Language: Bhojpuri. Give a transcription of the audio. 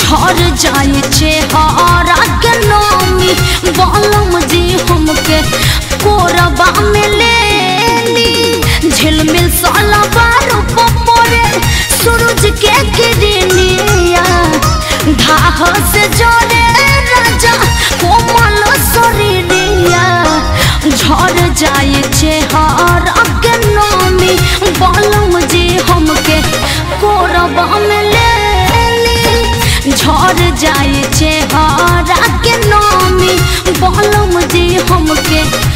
झर जाए चेहरा के नामी बलम जी हमके कोरबा में ले ली झिलमिल साला बारू पपोरे सूरज के किरनिया धाह से जोरे राजा कोमल शरीरिया झर जाए चेहरा के नामी बलम जी हमके कोरबा में ले ली झर जाए चेहरा के नामी बलम जी हमके